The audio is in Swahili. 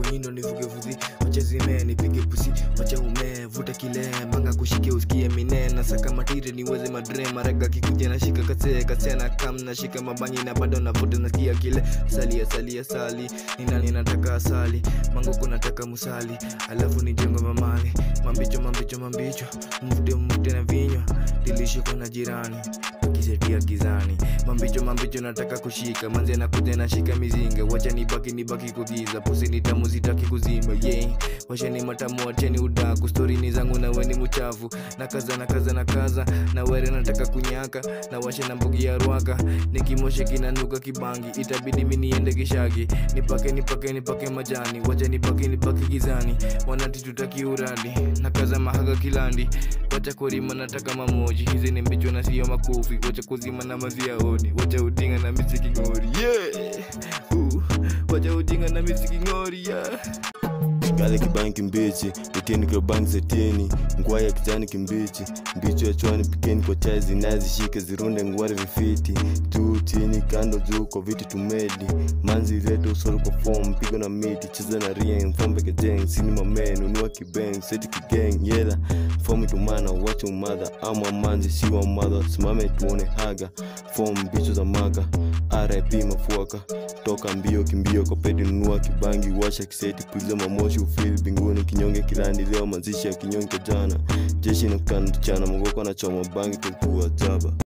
nindo nivuge vuzi wacha zime nipige pusi wacha ume vuta kile manga kushike usikie minena saka matire niweze madre maraga kikuja na shika kase kase na kam na shika mabangi na bado navuta nasikia kile salia salia sali nina ninataka asali mango kunataka musali alafu nijengo mamali mambicho mambicho mambicho mvute mvute na vinywa dilishikwa na jirani akisetia gizani mambicho mambicho nataka kushika manze nakuja nashika mizinga wacha nibaki nibaki kugiza pusi ni tamu zitaki kuzima yeah. washeni matamu wacheni udaku stori ni zangu na weni muchafu na kaza na kaza na kaza na were nataka kunyaka na washe na mbugi ya rwaka nikimoshe kinanuka kibangi itabidi miniende kishagi nipake nipake nipake majani wacha nibaki nibaki gizani wanati tutaki uradi na kaza mahaga kilandi wacha kurima nataka mamoji hizi ni mbicho na sio makofi wacha kuzima na maziaoni wacha udinga na misiki ngori yeah. uh, wacha udinga na misiki ngori yeah. Gale kibangi kimbichi, utini kwa bangi zetini Ngwai ya kijani kimbichi, mbichi ya chwani pikeni kwa chai zinazishika zirunde ngware vifiti Juu chini kando juu kwa viti tumedi Manzi reto usoro kwa form, pigo na miti, cheza na rien Fombe kejeng, sini mamen, unua kibeng, seti kigeng Yela, form itumana, wacha umadha Ama manzi siwa mother, simame tuone haga Form bicho za maga, RIP mafuaka toka mbio kimbio kwa pedi nunua kibangi washa kiseti puliza mamoshi ufili binguni kinyonge kilandi leo mazishi ya kinyonge jana jeshi nakutana tuchana mogoko na choma bangi tulikuwa jaba